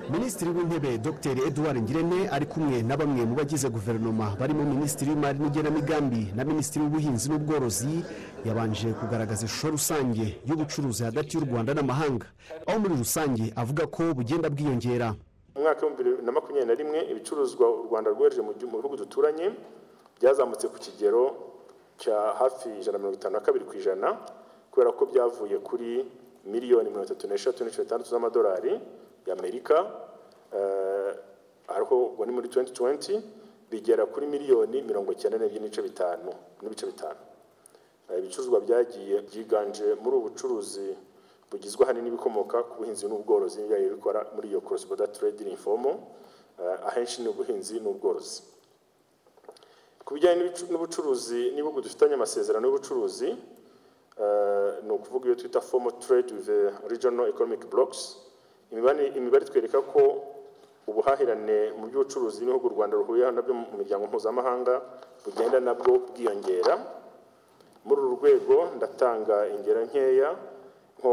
minisitiri w'intebe dr edouard ngirente ari kumwe na bamwe mu bagize guverinoma barimo minisitiri w'imari n'igenamigambi na minisitiri w'ubuhinzi n'ubworozi yabanje kugaragaza ishusho rusange y'ubucuruzi hagati y'u rwanda n'amahanga aho muri rusange avuga ko bugenda bwiyongera mu mwaka w'ibihumbi bibiri na makumyabiri na rimwe ibicuruzwa u rwanda rwohereje mu gihugu- mu bihugu duturanye byazamutse ku kigero cya hafi ijana na mirongo itanu na kabiri ku ijana kubera ko byavuye kuri miliyoni mirongo itatu n'eshatu n'ibice bitandatu z'amadolari y'amerika eh, ariko ubwo ni muri 2020 bigera kuri miliyoni mirongo icyenda n'ebyiri n'ibice bitanu n'ibice bitanu Eh, ibicuruzwa byagiye byiganje muri ubu bucuruzi bugizwe ahanini n'ibikomoka ku buhinzi n'ubworozi n'ibyagiye bikora muri iyo cross border trade informal eh, ahenshi ni ubuhinzi n'ubworozi ku bijyanye n'ibicu- n'ubucuruzi n'ibihugu dufitanye amasezerano y'ubucuruzi eh, ni ukuvuga iyo twita formal trade with eh, regional economic blocks imibare imibare itwereka ko ubuhahirane mu by'ubucuruzi n'ibihugu u rwanda ruhuriyeho nabyo mu miryango mpuzamahanga bugenda nabwo bwiyongera muri uru rwego ndatanga ingero nkeya nko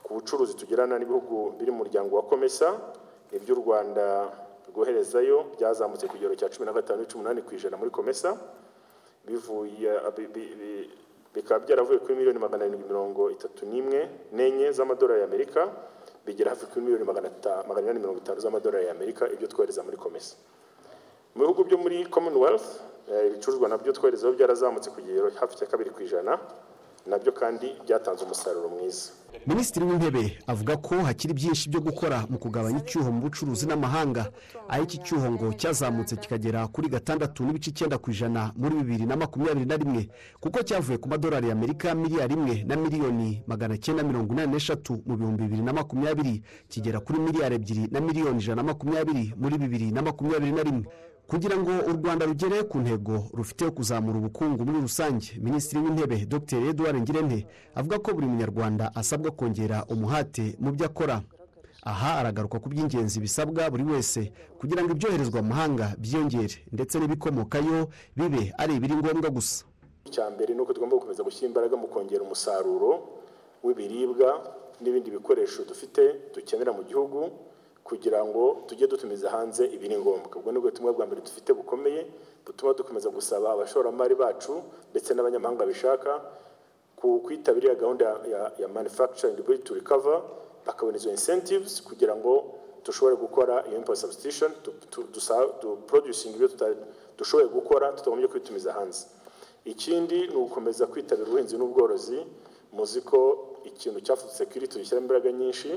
ku bucuruzi tugirana n'ibihugu biri mu muryango wa komesa ibyo u rwanda rwoherezayo byazamutse ku kigero cya cumi na gatanu n'ibice umunani ku ijana muri komesa bivuye bi- bi- bi- bikaba byaravuye kuri miliyoni magana arindwi mirongo itatu n'imwe n'enye z'amadolari y'amerika bigera hafi kuri miliyoni magana ata- magana inani mirongo itanu z'amadolari y'amerika ibyo twohereza muri komesa mu bihugu byo muri commonwealth eh, ibicuruzwa nabyo twoherezaho byarazamutse ku kigero hafi cya kabiri ku ijana nabyo kandi byatanze umusaruro mwiza minisitiri w'intebe avuga ko hakiri byinshi byo gukora mu kugabanya icyuho mu bucuruzi n'amahanga aho iki cyuho ngo cyazamutse kikagera kuri gatandatu n'ibice icyenda ku ijana muri bibiri na makumyabiri na rimwe kuko cyavuye ku madolari y'amerika miliyari imwe na miliyoni magana cyenda mirongo inani n'eshatu mu bihumbi bibiri na makumyabiri kigera kuri miliyari ebyiri na miliyoni ijana na makumyabiri muri bibiri na makumyabiri na rimwe kugira ngo u rwanda rugere ku ntego rufite yo kuzamura ubukungu muri rusange minisitiri w'intebe dr edouard ngirente avuga ko buri munyarwanda asabwa kongera umuhate mu byo akora aha aragaruka ku by'ingenzi bisabwa buri wese kugira ngo ibyoherezwa mu mahanga byiyongere ndetse n'ibikomokayo bibe ari ibiri ngombwa gusa icya mbere ni uko tugomba gukomeza gushyira imbaraga mu kongera umusaruro w'ibiribwa n'ibindi bikoresho dufite dukenera mu gihugu kugira ngo tujye dutumiza hanze ibiri ngombwa ubwo ni ubutumwa bwa mbere dufite bukomeye butuma dukomeza gusaba abashoramari bacu ndetse n'abanyamahanga babishaka ku kwitabira gahunda ya, ya, ya manufacturing ability to recover bakabona izo incentives kugira ngo dushobore gukora iyo import substitution tu, tu, dusa, du producing ibyo tuta- dushoboye gukora tutagombye kwitumiza hanze ikindi ni ugukomeza kwitabira ubuhinzi n'ubworozi muzi ko ikintu cyafutse kiri tugishyiramo imbaraga nyinshi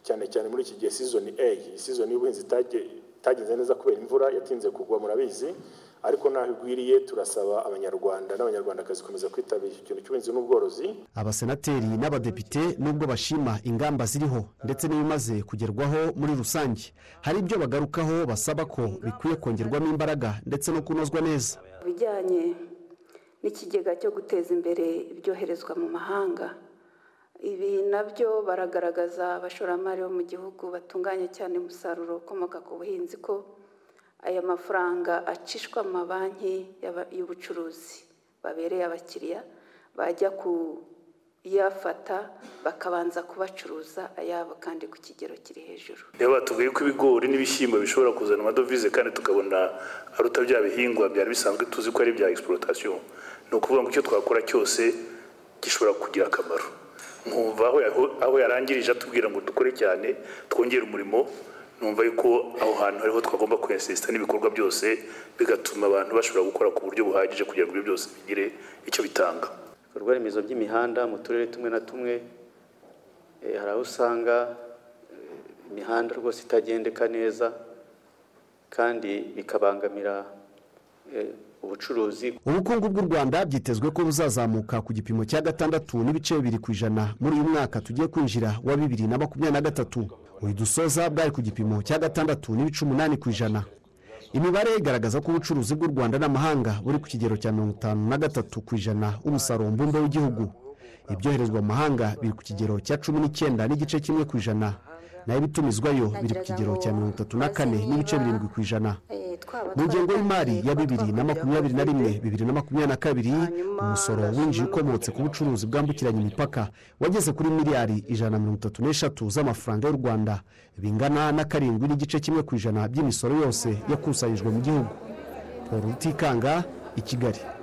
cyane cyane muri iki gihe season A iyi season y'ubuhinzi itagiye- itagenze neza kubera imvura yatinze kugwa murabizi ariko naho igwiriye turasaba abanyarwanda n'abanyarwandakazi gukomeza kwitabira ikintu cy'ubuhinzi n'ubworozi abasenateri n'abadepite nubwo bashima ingamba ziriho ndetse n'ibimaze kugerwaho muri rusange hari ibyo bagarukaho basaba ko bikwiye kongerwamo imbaraga ndetse no kunozwa neza ibijyanye n'ikigega cyo guteza imbere ibyoherezwa mu mahanga ibi nabyo baragaragaza abashoramari bo mu gihugu batunganya cyane umusaruro ukomoka ku buhinzi ko aya mafaranga acishwa mu mabanki y'aba- y'ubucuruzi babereye abakiriya bajya kuyafata bakabanza kubacuruza ayabo kandi ku kigero kiri hejuru niyo batubwiye ko ibigori n'ibishyimbo bishobora kuzana amadovize kandi tukabona aruta bya bihingwa byari bisanzwe tuzi ko ari ibya egisiporotasiyo ni ukuvuga ngo icyo twakora cyose gishobora kugira akamaro nkumva aho yaho- aho yarangirije atubwira ngo dukore cyane twongere umurimo numva yuko aho hantu ariho twagomba kwensisita n'ibikorwa byose bigatuma abantu bashobora gukora ku buryo buhagije kugira ngo ibyo byose bigire icyo bitanga ibikorwa remezo by'imihanda mu turere tumwe na tumwe eh, hari aho usanga eh, imihanda rwose itagendeka neza kandi bikabangamira eh, ubucuruzi ubukungu bw'u rwanda byitezwe ko buzazamuka ku gipimo cya gatandatu n'ibice bibiri ku ijana muri uyu mwaka tugiye kwinjira wa bibiri na makumyabiri na gatatu uyu dusoza bwari ku gipimo cya gatandatu n'ibice umunani ku ijana imibare igaragaza ko ubucuruzi bw'u rwanda n'amahanga buri ku kigero cya mirongo itanu na gatatu ku ijana w'umusaruro mbumbe w'igihugu ibyoherezwa mu mahanga biri ku kigero cya cumi n'icyenda n'igice kimwe ku ijana naho ibitumizwayo biri ku kigero cya mirongo itatu na kane n'ibice birindwi ku ijana Eh, mu ngengo y'imari ya bibiri na makumyabiri na rimwe bibiri na makumyabiri na kabiri umusoro winjiye ukomotse ku bucuruzi bwambukiranya imipaka wageze kuri miliyari ijana na mirongo itatu n'eshatu z'amafaranga y'u rwanda bingana na karindwi n'igice kimwe ku ijana by'imisoro yose yakusanyijwe mu gihugu paul rutikanga i kigali